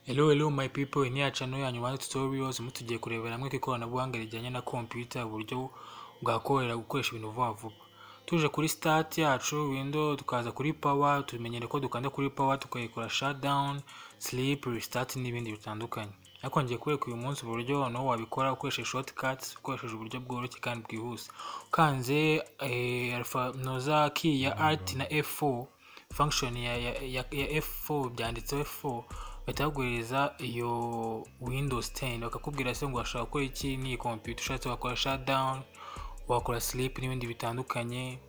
Hello hello my people, in here channel yanyu One Tutorials, mu tugiye kurebera hamwe ku ikoranabuhanga rijyanye na computer, uburyo bwakorohera gukoresha ibintu vuba vuba. Tuje kuri start yacu window, tukaza kuri power, tumenyere ko dukanda kuri power tukayikora shutdown, sleep, restart n'ibindi bitandukanye. Ariko ngiye kwereka uyu munsi uburyo nawe wabikora ukoresheje shortcuts, ukoresheje uburyo bworoshye kandi bwihuse. Ukanze eh, alphanumeric key ya Alt na F4 function ya, ya, ya, ya F4 byanditseho F4 bahita baguhereza iyo Windows 10 bakakubwira se ngo washaka gukora iki n'iyi computer ushatse wakora shutdown wakora sleep n'ibindi bitandukanye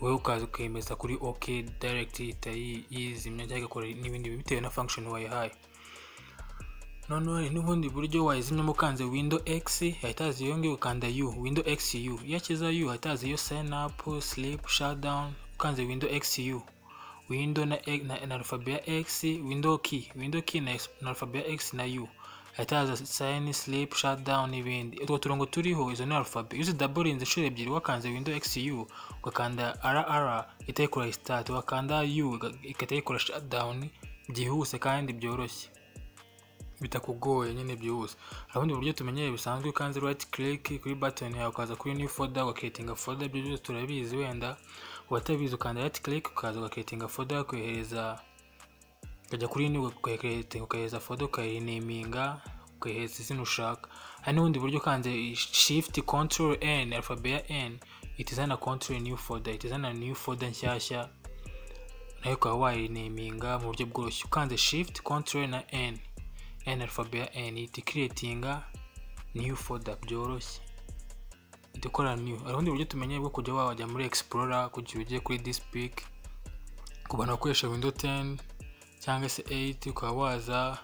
wowe ukaza ukemeza kuri OK direct ihita yi- yizimya cyangwa igakora n'ibindi bitewe na function wayihaye noneho hari n'ubundi buryo wayizimyamo ukanze window x hahita haza iyo ngiyo ukanda u window x u iyo akiza u hahita haza iyo sign up sleep shutdown ukanze window x u window na, e- na, na alphabet ya x window key window key na, ex- na alphabet ya x na u hahita haza sign sleep shutdown n'ibindi utwo turongo turiho izo ni alphabet iyo uzidaburinze inshuro ebyiri wakanze window x u ugakanda rr ihita ikora restart wakanda u iga- igahita ikora shutdown byihuse kandi byoroshye bitakugoye nyine byihuse hari ubundi buryo tumenyereye bisanzwe ukanze right click kuri button yawe ukaza kuri new folder ugaketinga folder ibyo byose turabizi wenda ubatabizi ukanda right click ukaza ugaketinga folder ukohereza ukajya kuri new ukaketinga ukohereza folder ukayiniminga ukohereza izina ushaka hari n'ubundi buryo ukanze shift control n alphabet ya n ihita izana control new folder ihita izana new folder nshyashya nayo ukaba wayiniminga mu buryo bworoshye ukanze shift control na n n alphabet ya n ihita ikiriyetinga new folder byoroshye ihita ikora new hari ubundi buryo tumenyeye bwo kujya wajya muri explorer kugira ujye kuri this peak ku bantu bakoresha window 10 cyangwa se 8 ukaba waza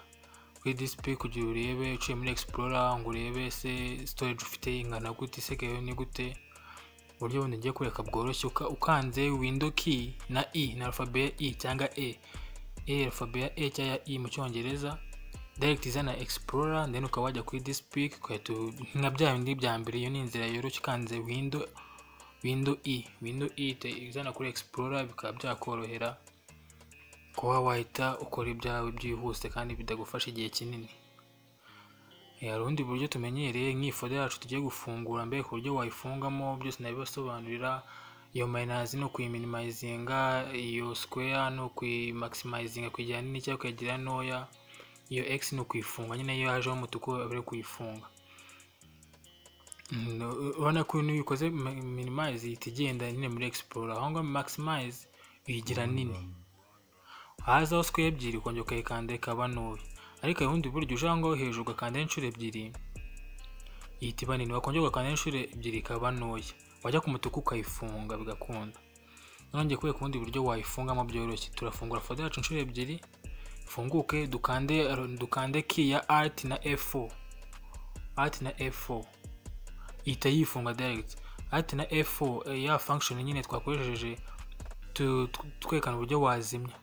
kuri this peak kugira urebe uciye muri explorer ngo urebe se storage ufite ingana gute isigayeho ni gute uburyo bundi ngiye kureka bworoshye uka- ukanze window key na i na alphabet ya i cyangwa e e alphabet ya e cyangwa ya i mu cyongereza direct izana explorer then ukaba wajya kuri this peak ugahita u- nka bya bindi bya mbere iyo ni inzira yoroshye ukanze window window e window e ihita izana kuri explorer bikaba byakorohera kuba wahita ukora ibyawe byihuse kandi bitagufasha igihe kinini Eh, hari ubundi buryo tumenyereye nk'ifoda yacu tugiye gufungura mbere ku buryo wayifungamo byose nabibasobanurira iyo mayinazi ni ukuyiminimayizinga iyo square ni ukuyimaximizinga kuyigira nini cyangwa kuyigira ntoya iyo x ni ukuyifunga nyine iyo hajeho umutuku aba ari kuyifunga Mm, u- urabona ko iyo uyikoze mi- minimize ihita igenda nyine muri explorer aho ngaho maximize uyigira nini hazaho square ebyiri ukongera ukayikanda ikaba ntoya ariko hari ubundi buryo uje aho ngaho hejuru ugakandaho inshuro ebyiri ihita iba nini wakongera ugakandaho inshuro ebyiri ikaba ntoya wajya ku mutuku ukayifunga bigakunda nongeye kubera ubundi buryo wayifungamo byoroshye turafungura foda yacu inshuro ebyiri funguke dukande dukande key ya alt na f4 alt na f4 ihita yifunga direct alt na f4 eh, ya function nyine twakoresheje tu- tu- twerekana uburyo wazimya